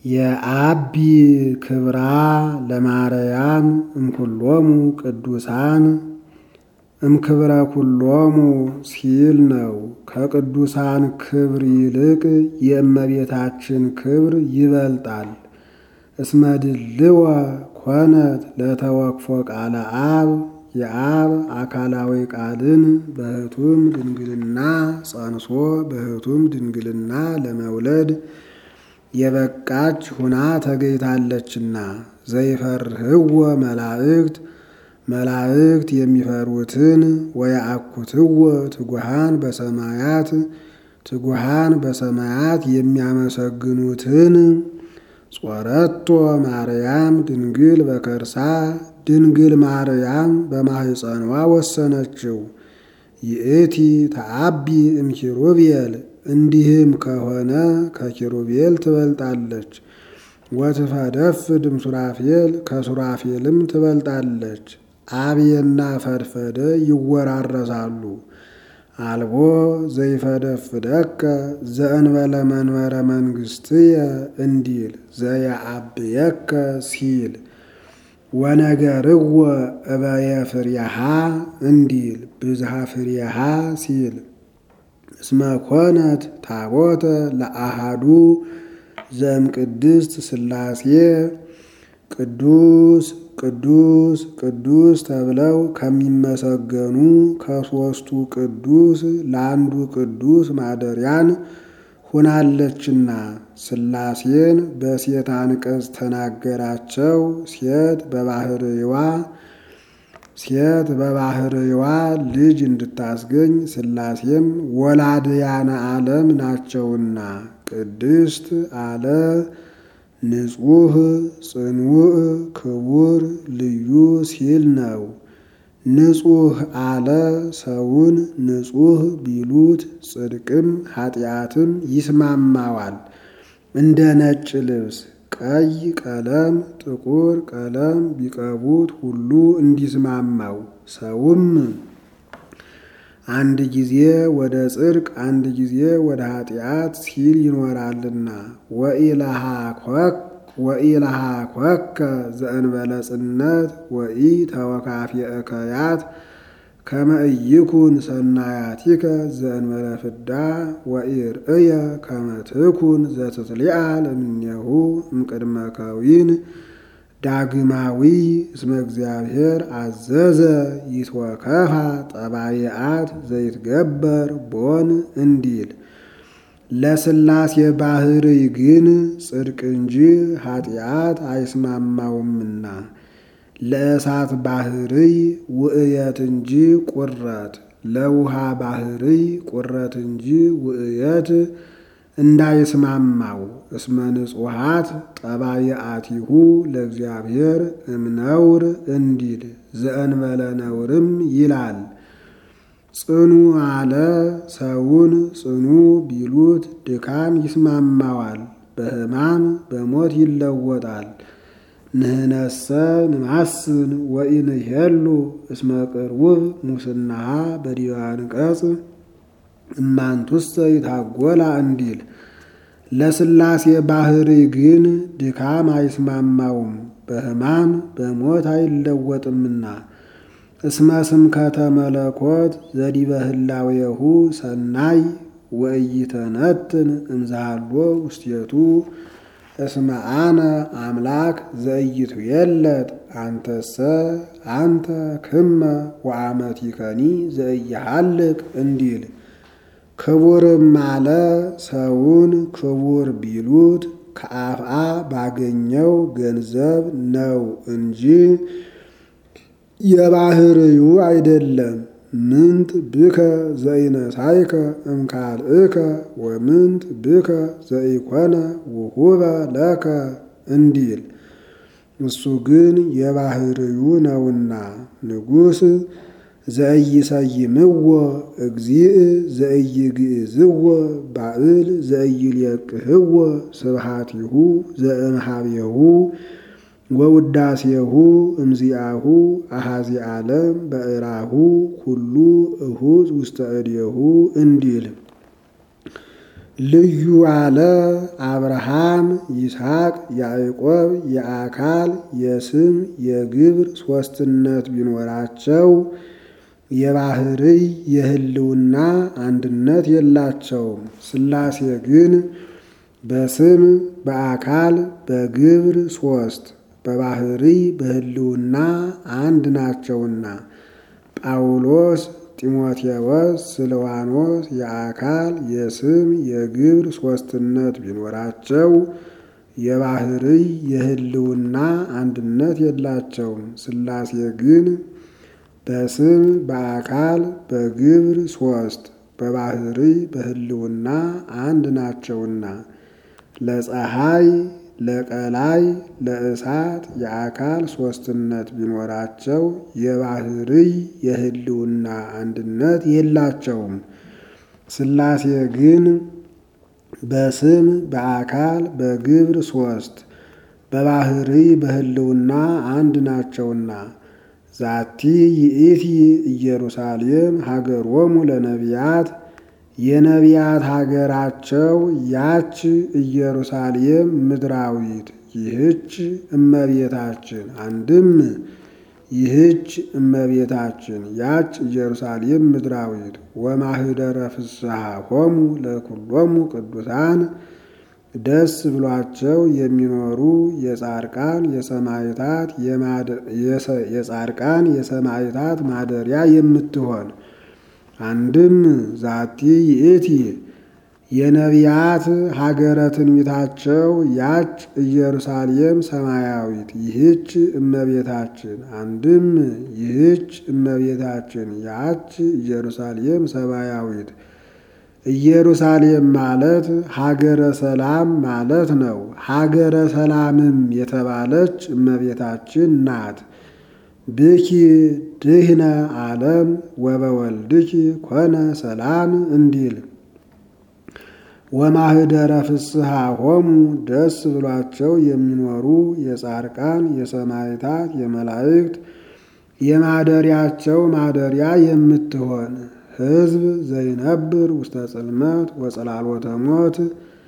የአቢ ክብራ ለማርያም እምኩሎሙ ቅዱሳን እምክብረ ኩሎሙ ሲል ነው። ከቅዱሳን ክብር ይልቅ የእመቤታችን ክብር ይበልጣል። እስመድልወ ኮነት ለተወክፎ ቃለ አብ የአብ አካላዊ ቃልን በህቱም ድንግልና ጸንሶ በህቱም ድንግልና ለመውለድ የበቃች ሁና ተገኝታለችና ዘይፈርህዎ መላእክት መላእክት የሚፈሩትን ወየአኩትዎ ትጉሃን በሰማያት ትጉሃን በሰማያት የሚያመሰግኑትን ጾረቶ ማርያም ድንግል በከርሳ ድንግል ማርያም በማህፀኗ ወሰነችው። ይእቲ ተአቢ እምኪሩቤል እንዲህም ከሆነ ከኪሩቤል ትበልጣለች። ወትፈደፍድ እምሱራፌል ከሱራፌልም ትበልጣለች። አብየና ፈድፈደ ይወራረሳሉ። አልቦ ዘይፈደፍደከ ዘእንበለ መንበረ መንግስትየ እንዲል ዘየአብየከ ሲል ወነገርዎ እበየ ፍሬሃ እንዲል ብዝሃ ፍሬሃ ሲል እስመ ኮነት ታቦተ ለአሃዱ ዘእምቅድስት ሥላሴ ቅዱስ ቅዱስ ቅዱስ ተብለው ከሚመሰገኑ ከሦስቱ ቅዱስ ለአንዱ ቅዱስ ማደሪያን ሆናለችና ሥላሴን በሴት አንቀጽ ተናገራቸው። ሴት በባህርይዋ ሴት በባህርይዋ ልጅ እንድታስገኝ ሥላሴም ወላድያነ ዓለም ናቸውና ቅድስት አለ ንጹሕ ጽኑዕ ክቡር ልዩ ሲል ነው። ንጹሕ አለ ሰውን ንጹሕ ቢሉት ጽድቅም ኃጢአትም ይስማማዋል። እንደ ነጭ ልብስ ቀይ ቀለም ጥቁር ቀለም ቢቀቡት ሁሉ እንዲስማማው ሰውም አንድ ጊዜ ወደ ጽድቅ አንድ ጊዜ ወደ ኃጢአት ሲል ይኖራልና ወኢለሃ ኮከ ዘእንበለ ጽነት ወኢ ተወካፊ እከያት ከመ ኢይኩን ሰናያቲከ ዘእንበለ ፍዳ ወኢርእየ ከመ ትኩን ዘትትሊዓል እምኔሁ እምቅድመ ከዊን ዳግማዊ እስመ እግዚአብሔር አዘዘ ይትወከፋ ጠባይአት ዘይትገበር ቦን እንዲል ለሥላሴ ባሕርይ ግን ጽድቅ እንጂ ኃጢአት አይስማማውምና ለእሳት ባሕርይ ውእየት እንጂ ቁረት ለውሃ ባሕርይ ቁረት እንጂ ውእየት እንዳይስማማው እስመ ንጹሐት ጠባይአቲሁ ለእግዚአብሔር እምነውር እንዲል ዘእንበለ ነውርም ይላል። ጽኑ አለ ሰውን ጽኑ ቢሉት ድካም ይስማማዋል፣ በሕማም በሞት ይለወጣል። ንህነሰ ንማስን ወኢንሄሉ እስመ ቅርውብ ሙስናሃ በዲበ አንቀጽ እማንቱሰ ይታጎላ እንዲል ለሥላሴ ባሕርይ ግን ድካም አይስማማውም፣ በሕማም በሞት አይለወጥምና እስመ ስምከተ መለኮት ዘዲበ ህላዌሁ ሰናይ ወኢይተነትን እምዛሃሎ ውስቴቱ እስመ አነ አምላክ ዘኢይትዌለጥ አንተሰ አንተ ክመ ወአመቲከኒ ዘኢይሃልቅ እንዲል ክቡርም አለ ሰውን ክቡር ቢሉት ከአፍአ ባገኘው ገንዘብ ነው እንጂ የባህርዩ አይደለም። ምንት ብከ ዘኢነሳይከ እምካልእከ ወምንት ብከ ዘኢኮነ ውሁበ ለከ እንዲል እሱ ግን የባህርዩ ነውና ንጉሥ ዘኢይሰይምዎ እግዚእ ዘኢይግዕዝዎ ባዕል ዘኢይልየቅህዎ ስብሃቲሁ ዘእምሃቤሁ ወውዳሴሁ እምዚአሁ አሃዚ ዓለም በእራሁ ኩሉ እሁዝ ውስተ እዴሁ እንዲል ልዩ አለ አብርሃም፣ ይስሐቅ፣ ያዕቆብ የአካል የስም የግብር ሦስትነት ቢኖራቸው የባህርይ የህልውና አንድነት የላቸውም። ሥላሴ ግን በስም በአካል በግብር ሦስት በባህርይ በህልውና አንድ ናቸውና ጳውሎስ ጢሞቴዎስ ስልዋኖስ የአካል የስም የግብር ሦስትነት ቢኖራቸው የባህርይ የህልውና አንድነት የላቸውም። ሥላሴ ግን በስም በአካል በግብር ሦስት በባህርይ በህልውና አንድ ናቸውና ለፀሐይ ለቀላይ ለእሳት የአካል ሦስትነት ቢኖራቸው የባህርይ የህልውና አንድነት የላቸውም። ሥላሴ ግን በስም በአካል በግብር ሦስት በባህርይ በህልውና አንድ ናቸውና ዛቲ ይእቲ ኢየሩሳሌም ሀገሮሙ ለነቢያት የነቢያት ሀገራቸው ያች ኢየሩሳሌም ምድራዊት ይህች እመቤታችን አንድም ይህች እመቤታችን ያች ኢየሩሳሌም ምድራዊት ወማህደረ ፍስሐ ሆሙ ለኩሎሙ ቅዱሳን ደስ ብሏቸው የሚኖሩ የጻድቃን የሰማዕታት የጻድቃን የሰማዕታት ማደሪያ የምትሆን አንድም ዛቲ ይእቲ የነቢያት ሀገረ ትንቢታቸው ያች ኢየሩሳሌም ሰማያዊት ይህች እመቤታችን አንድም ይህች እመቤታችን ያች ኢየሩሳሌም ሰማያዊት ኢየሩሳሌም ማለት ሀገረ ሰላም ማለት ነው። ሀገረ ሰላምም የተባለች እመቤታችን ናት። ብኪ ድህነ ዓለም ወበወልድኪ ኮነ ሰላም እንዲል ወማህደረ ፍስሐ ሆሙ ደስ ብሏቸው የሚኖሩ የጻድቃን የሰማዕታት የመላእክት የማደሪያቸው ማደሪያ የምትሆን ሕዝብ ዘይነብር ውስተ ጽልመት ወጸላሎተ ሞት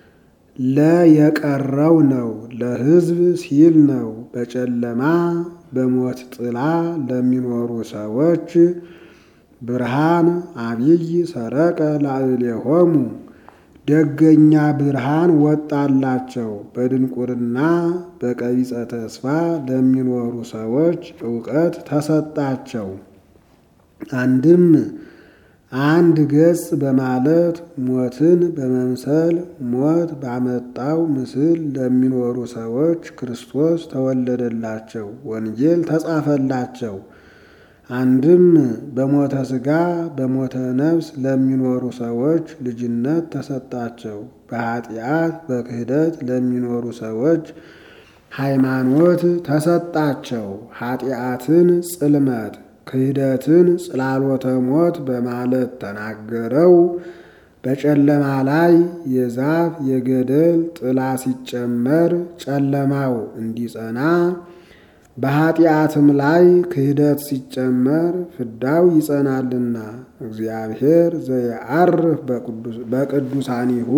ለየቀረው ነው ለሕዝብ ሲል ነው። በጨለማ በሞት ጥላ ለሚኖሩ ሰዎች ብርሃን አብይ ሰረቀ ላዕሌሆሙ ደገኛ ብርሃን ወጣላቸው። በድንቁርና በቀቢጸ ተስፋ ለሚኖሩ ሰዎች እውቀት ተሰጣቸው። አንድም አንድ ገጽ በማለት ሞትን በመምሰል ሞት ባመጣው ምስል ለሚኖሩ ሰዎች ክርስቶስ ተወለደላቸው፣ ወንጌል ተጻፈላቸው። አንድም በሞተ ሥጋ በሞተ ነፍስ ለሚኖሩ ሰዎች ልጅነት ተሰጣቸው። በኃጢአት በክህደት ለሚኖሩ ሰዎች ሃይማኖት ተሰጣቸው። ኃጢአትን ጽልመት ክህደትን ጽላሎተ ሞት በማለት ተናገረው። በጨለማ ላይ የዛፍ የገደል ጥላ ሲጨመር ጨለማው እንዲጸና በኃጢአትም ላይ ክህደት ሲጨመር ፍዳው ይጸናልና እግዚአብሔር ዘየዐርፍ በቅዱሳኒሁ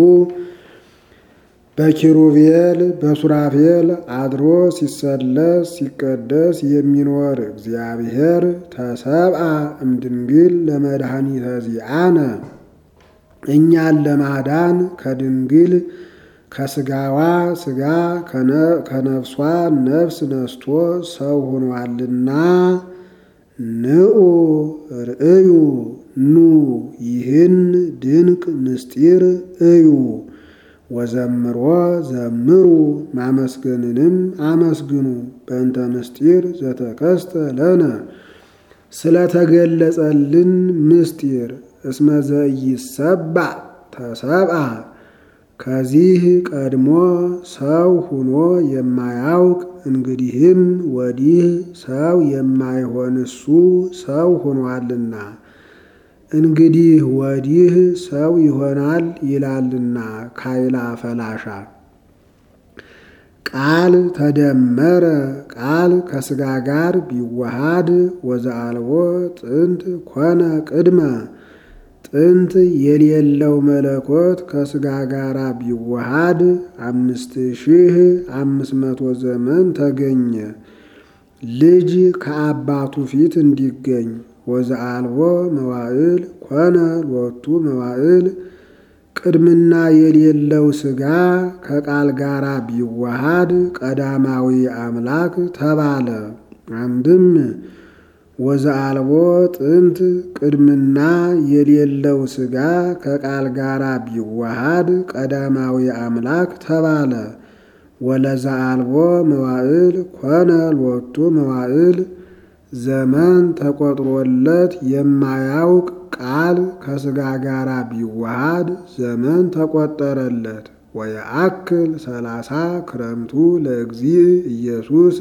በኪሩቤል በሱራፌል አድሮ ሲሰለስ ሲቀደስ የሚኖር እግዚአብሔር ተሰብአ እምድንግል ለመድኃኒተ ዚአነ እኛን ለማዳን ከድንግል ከስጋዋ ስጋ ከነፍሷ ነፍስ ነስቶ ሰው ሆኗልና ንዑ ርእዩ ኑ ይህን ድንቅ ምስጢር እዩ ወዘምሮ ዘምሩ ማመስገንንም አመስግኑ በእንተ ምስጢር ዘተከስተ ለነ ስለተገለጸልን ምስጢር እስመ ዘኢይሰባዕ ተሰብአ ከዚህ ቀድሞ ሰው ሁኖ የማያውቅ እንግዲህም ወዲህ ሰው የማይሆን እሱ ሰው ሆኗልና እንግዲህ ወዲህ ሰው ይሆናል ይላልና ካይላ ፈላሻ ቃል ተደመረ ቃል ከስጋ ጋር ቢዋሃድ ወዘአልቦ ጥንት ኮነ ቅድመ ጥንት የሌለው መለኮት ከሥጋ ጋር ቢዋሃድ አምስት ሺህ አምስት መቶ ዘመን ተገኘ። ልጅ ከአባቱ ፊት እንዲገኝ ወዘአልቦ መዋዕል ኮነ ሎቱ መዋዕል ቅድምና የሌለው ሥጋ ከቃል ጋር ቢዋሃድ ቀዳማዊ አምላክ ተባለ። አንድም ወዘአልቦ ጥንት ቅድምና የሌለው ሥጋ ከቃል ጋር ቢዋሃድ ቀዳማዊ አምላክ ተባለ። ወለዘአልቦ መዋዕል ኮነ ሎቱ መዋዕል ዘመን ተቆጥሮለት የማያውቅ ቃል ከሥጋ ጋር ቢዋሃድ ዘመን ተቆጠረለት። ወየአክል ሰላሳ ክረምቱ ለእግዚእ ኢየሱስ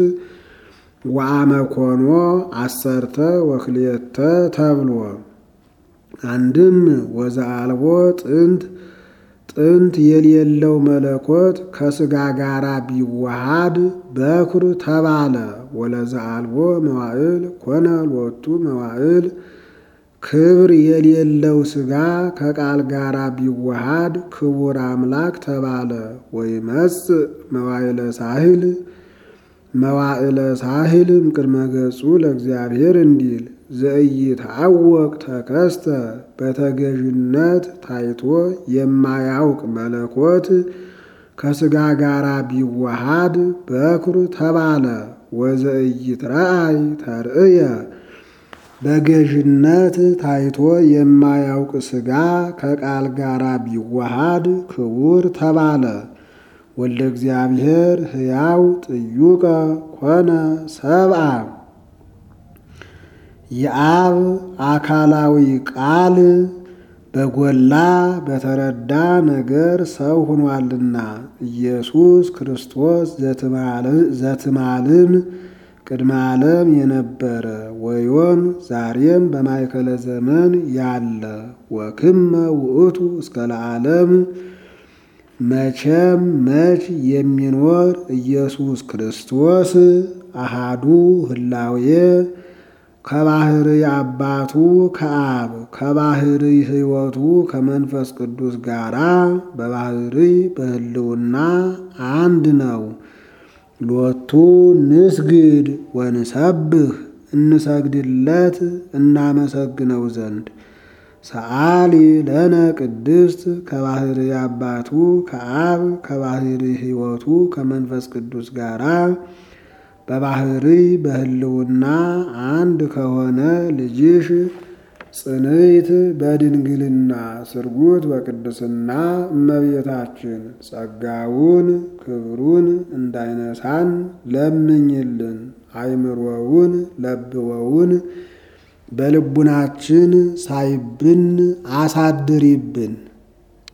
ወአመኮኖ አሰርተ ወክልኤተ ተብሎ አንድም ወዘአልቦ ጥንት ጥንት የሌለው መለኮት ከሥጋ ጋር ቢዋሃድ በኩር ተባለ። ወለዘአልቦ መዋዕል ኮነ ሎቱ መዋዕል ክብር የሌለው ሥጋ ከቃል ጋር ቢዋሃድ ክቡር አምላክ ተባለ። ወይመጽእ መዋዕለ ሳህል መዋዕለ ሳህል እምቅድመ ገጹ ለእግዚአብሔር እንዲል ዘኢይትዐወቅ ተከስተ በተገዥነት ታይቶ የማያውቅ መለኮት ከሥጋ ጋር ቢዋሃድ በኩር ተባለ። ወዘኢይትረአይ ተርእየ በገዥነት ታይቶ የማያውቅ ሥጋ ከቃል ጋር ቢዋሃድ ክቡር ተባለ። ወልደ እግዚአብሔር ሕያው ጥዩቀ ኮነ ሰብአ የአብ አካላዊ ቃል በጎላ በተረዳ ነገር ሰው ሆኗልና ኢየሱስ ክርስቶስ ዘትማልም ቅድመ ዓለም የነበረ ወዮም ዛሬም በማእከለ ዘመን ያለ ወክመ ውእቱ እስከ ለዓለም መቼም መች የሚኖር ኢየሱስ ክርስቶስ አሃዱ ህላዌ ከባህሪ አባቱ ከአብ ከባህሪ ሕይወቱ ከመንፈስ ቅዱስ ጋራ በባህሪ በህልውና አንድ ነው። ሎቱ ንስግድ ወንሰብህ እንሰግድለት እናመሰግነው ዘንድ ሰአሊ ለነ ቅድስት ከባህሪ አባቱ ከአብ ከባህሪ ሕይወቱ ከመንፈስ ቅዱስ ጋራ በባህሪ በህልውና አንድ ከሆነ ልጅሽ ጽንዕት በድንግልና ስርጉት በቅድስና እመቤታችን ጸጋውን ክብሩን እንዳይነሳን ለምኝልን። አይምሮውን ለብወውን በልቡናችን ሳይብን አሳድሪብን።